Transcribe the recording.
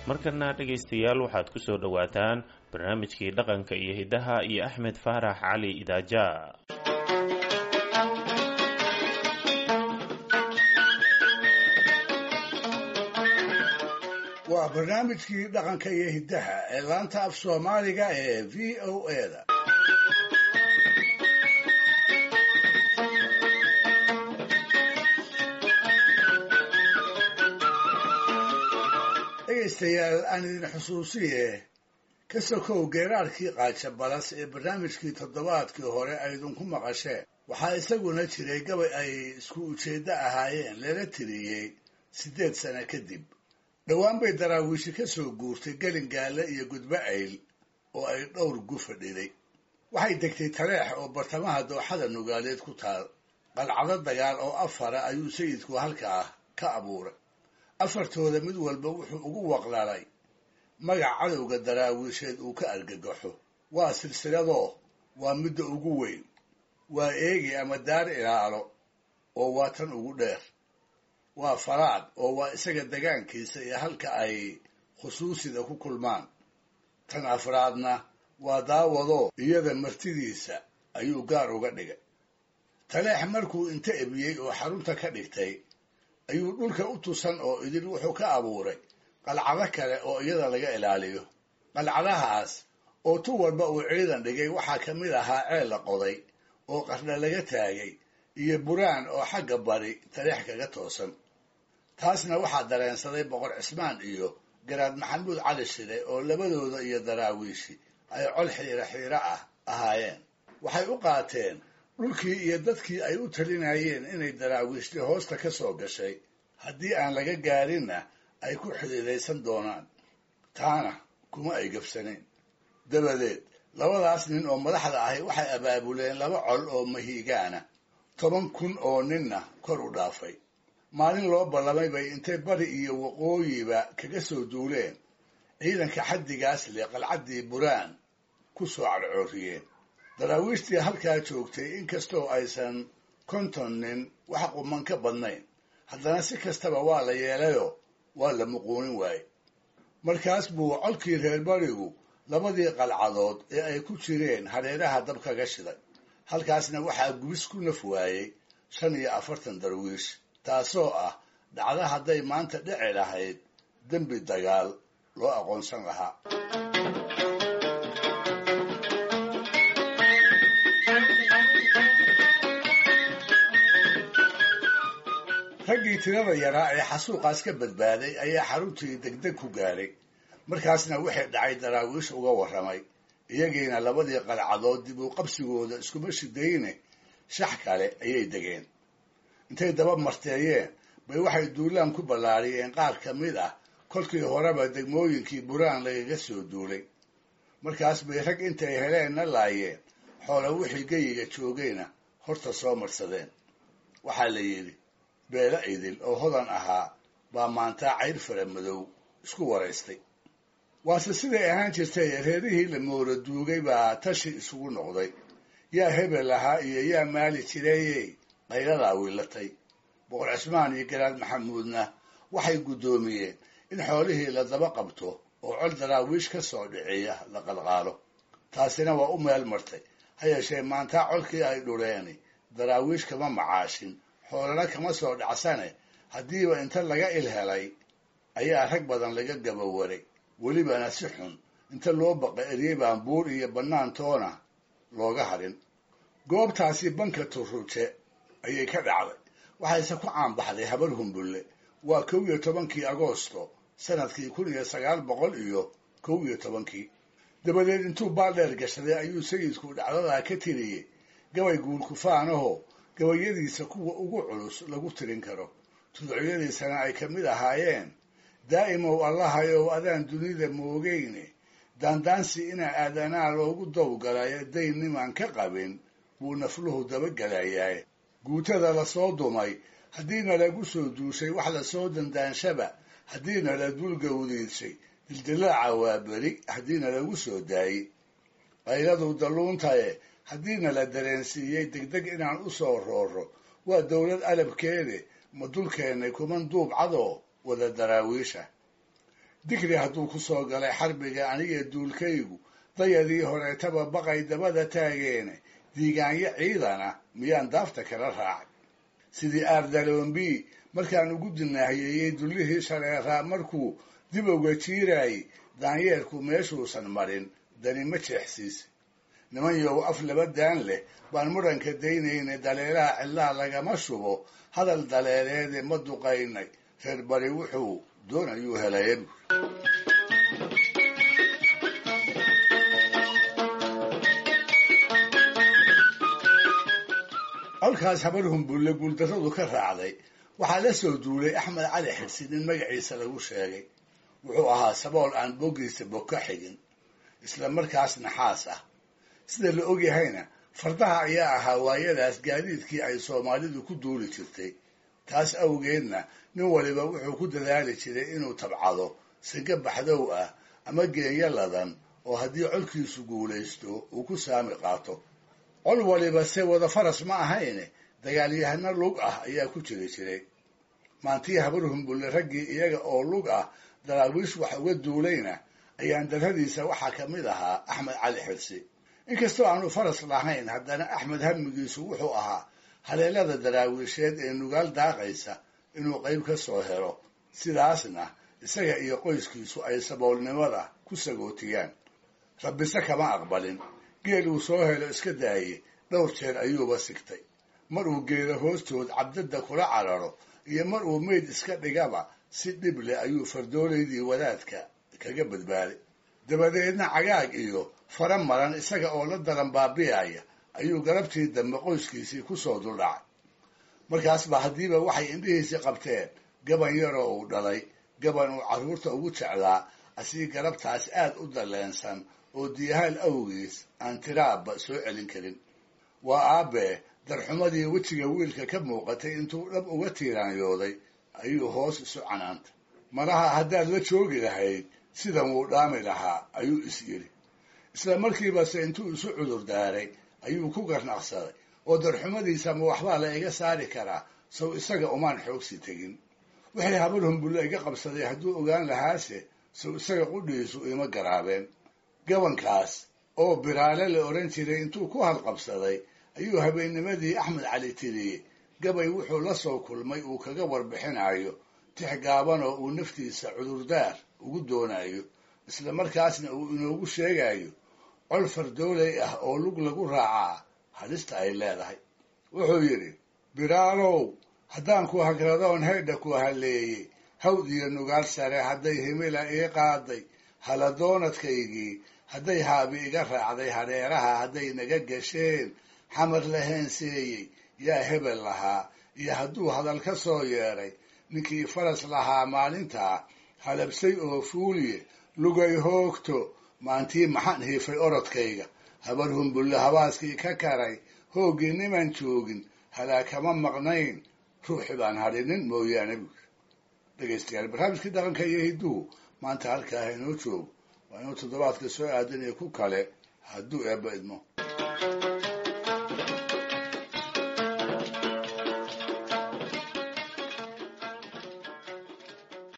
markana dhegaystayaal waxaad ku soo dhowaataan barnaamijkii dhaqanka iyo hiddaha iyo axmed faarax cali idaaja waa barnaamijkii dhaqanka iyo hiddaha ee laanta af soomaaliga ee v o a da dhegaystayaal aan idin xusuusiye ka sokow geeraarkii qaaja balas ee barnaamijkii toddobaadkii hore aydinku maqasheen waxaa isaguna jiray gabay ay isku ujeeddo ahaayeen lala tiriyey siddeed sano kadib dhowaan bay daraawiishi ka soo guurtay gelingaale iyo gudbo ayl oo ay dhowr gufa dhilay waxay degtay taleex oo bartamaha dooxada nugaaleed ku taal qalcado dagaal oo afara ayuu sayidku halkaa ka abuuray afartooda mid walba wuxuu ugu waqlalay magac cadowga daraawiisheed uu ka argagaxo waa silsiladoo waa midda ugu weyn waa eegi ama daar ilaalo oo waa tan ugu dheer waa faraad oo waa isaga degaankiisa iyo halka ay khusuusida ku kulmaan tan afraadna waa daawadoo iyada martidiisa ayuu gaar uga dhigay taleex markuu inta ebiyey oo xarunta ka dhigtay ayuu dhulka u tusan oo idin wuxuu ka abuuray qalcado kale oo iyada laga ilaaliyo qalcadahaas oo tu walba uu ciidan dhigay waxaa ka mid ahaa ceel la qoday oo qardha laga taagay iyo buraan oo xagga bari taleex kaga toosan taasna waxaa dareensaday boqor cismaan iyo garaad maxamuud cali shire oo labadooda iyo daraawiishi ay col xiiro xiiro ah ahaayeen waxay u qaateen dhulkii iyo dadkii ay u talinayeen inay daraawiishti hoosta ka soo gashay haddii aan laga gaarinna ay ku xidhiidaysan doonaan taana kuma ay gabsanayn dabadeed labadaas nin oo madaxda ahi waxay abaabuleen laba col oo mahiigaana toban kun oo ninna kor u dhaafay maalin loo ballamay bay intay bari iyo waqooyiba kaga soo duuleen ciidanka xaddigaas leh qalcaddii buraan ku soo cadcooriyeen daraawiishtii halkaa joogtay inkastoo aysan konton nin wax quman ka badnayn haddana si kastaba waa la yeelayoo waa la muquunin waaye markaas buu colkii reer barigu labadii qalcadood ee ay ku jireen hareeraha dab kaga shiday halkaasna waxaa gubis ku naf waayey shan iyo afartan darwiish taasoo ah dhacdo hadday maanta dhici lahayd dembi dagaal loo aqoonsan lahaa raggii tirada yaraa ee xasuuqaas ka badbaaday ayaa xaruntii degdeg ku gaaray markaasna wixii dhacay daraawiish uga warramay iyagiina labadii qalcadood dib u qabsigooda iskuma shidayne shax kale ayay degeen intay daba marteeyeen bay waxay duulaan ku ballaariyeen qaar ka mid ah kolkii horeba degmooyinkii buraan lagaga soo duulay markaas bay rag intay heleenna laayeen xoola wixii geyiga joogayna horta soo marsadeen waxaa la yidhi beelo idil oo hodan ahaa baa maantaa cayr fara madow isku waraystay waase siday ahaan jirtay reerihii la moora duugay baa tashi isugu noqday yaa hebel ahaa iyo yaa maali jireeyey qayladaa wiilatay boqor cismaan iyo garaad maxamuudna waxay guddoomiyeen in xoolihii la daba qabto oo col daraawiish ka soo dhiciya la qalqaalo taasina waa u meel martay ha yeeshee maantaa colkii ay dhuleeni daraawiish kama macaashin xoolana kama soo dhacsane haddiiba inta laga il helay ayaa rag badan laga gabawaray welibana si xun inta loo baqa eryey baan buur iyo bannaan toona looga hadhin goobtaasi banka turruje ayay ka dhacday waxayse ku caanbaxday habar humbulle waa kow iyo tobankii agoosto sanadkii kun iyo sagaal boqol iyo kow iyo tobankii dabadeed intuu baaldheer gashaday ayuu sayidku dhacdadaa ka tiriyey gabay guulkufaanahoo gabayadiisa kuwa ugu culus lagu tirin karo tuducyadiisana ay ka mid ahaayeen daa'imow allahayow adaan dunida moogeyne daandaansi inaa aadanaa loogu dowgalayo dayn nimaan ka qabin buu nafluhu dabagelayaa guutada lasoo dumay haddiina lagu soo duushay wax lasoo dandaanshaba haddiina la dulgawdiidshay dildilaaca waa beri haddiina lagu soo daayey qayladu dalluuntaye haddiina la dareensiiyey degdeg inaan u soo rooro waa dowlad alabkeede ma dulkeennay kuman duub cadoo wada daraawiisha digri hadduu ku soo galay xarbiga aniga duulkaygu dayadii horeetaba baqay dabada taageene diigaanyo ciidana miyaan daafta kala raacay sidii aardaloombi markaan ugu dinaahiyeeyey dullihii shareeraa markuu dib uga jiiraayey daanyeerku meeshuusan marin dani ma jeexsiisa niman yow af laba daan leh baan muranka daynayna daleelaha cidlaha lagama shubo hadal daleeleede ma duqaynay reer bari wuxuu doonayuu helaya buur colkaas habar humbulle guuldarradu ka raacday waxaa la soo duulay axmed cali xirsi nin magaciisa lagu sheegay wuxuu ahaa sabool aan boggiisa bog ka xigin isla markaas naxaas ah sida la ogyahayna fardaha ayaa ahaa waayadaas gaadiidkii ay soomaalidu ku duuli jirtay taas awgeedna nin waliba wuxuu ku dadaali jiray inuu tabcado singa baxdow ah ama geenyo ladan oo haddii colkiisu guulaysto uu ku saami qaato col waliba se wada faras ma ahayne dagaalyahano lug ah ayaa ku jiri jiray maantii habar humbulle raggii iyaga oo lug ah daraawiish wax uga duulayna ayaan darradiisa waxaa ka mid ahaa axmed cali xirsi inkastoo aanu faras lahayn haddana axmed hamigiisu wuxuu ahaa haleelada daraawiisheed ee nugaal daaqaysa inuu qayb ka soo helo sidaasna isaga iyo qoyskiisu ay saboolnimada ku sagootiyaan rabbise kama aqbalin geel uu soo helo iska daaye dhowr jeer ayuuba sigtay mar uu geelo hoostood cabdadda kula cararo iyo mar uu meyd iska dhigaba si dhib leh ayuu fardoolaydii wadaadka kaga badbaaday dabadeedna cagaag iyo fara maran isaga oo la daran baabi'aya ayuu galabtii dambe qoyskiisii ku soo duldhacay markaas ba haddiiba waxay indhihiisii qabteen gaban yaroo uu dhalay gaban uu carruurta ugu jeclaa asii galabtaas aad u dalleensan oo diyahaal awgiis aan tiraabba soo celin karin waa aabbee darxumadii wejiga wiilka ka muuqatay intuu dhab uga tiiraanyooday ayuu hoos isu canaantay malaha haddaad la joogi lahayd sidan wuu dhaami lahaa ayuu is yidhi isla markiibase intuu isu cudur daaray ayuu ku garnaqsaday oo darxumadiisa ma waxbaa la iga saari karaa sow isaga umaan xoogsi tegin wixii habar humbulle iga qabsaday hadduu ogaan lahaase sow isaga qudhiisu ima garaabeen gabankaas oo biraale la odhan jiray intuu ku halqabsaday ayuu habeennimadii axmed cali tiriyey gabay wuxuu la soo kulmay uu kaga warbixinayo tix gaaban oo uu naftiisa cudurdaar ugu doonayo isla markaasna uu inoogu sheegayo col fardooley ah oo lug lagu raacaa halista ay leedahay wuxuu yidhi biraalow haddaan ku hagradoon haydha ku halleeyey hawd iyo nugaal sare hadday himila ii qaaday haladoonadkaygii hadday haabi iga raacday hareeraha hadday naga gasheen xamar la heenseeyey yaa hebel lahaa iyo hadduu hadal ka soo yeedhay ninkii faras lahaa maalintaa halabsay oo fuuliye lugay hoogto maantii maxaan hiifay orodkayga habar humbulle habaaskii ka karay hooggii niman joogin halaa kama maqnayn ruuxi baan hadhinin mooyaane buuri dhegaystayaal barnaamijkii dhaqanka iyo hidduhu maanta halkaa hainoo joogo waa inuu toddobaadka soo aadan iyo ku kale hadduu eebba idmo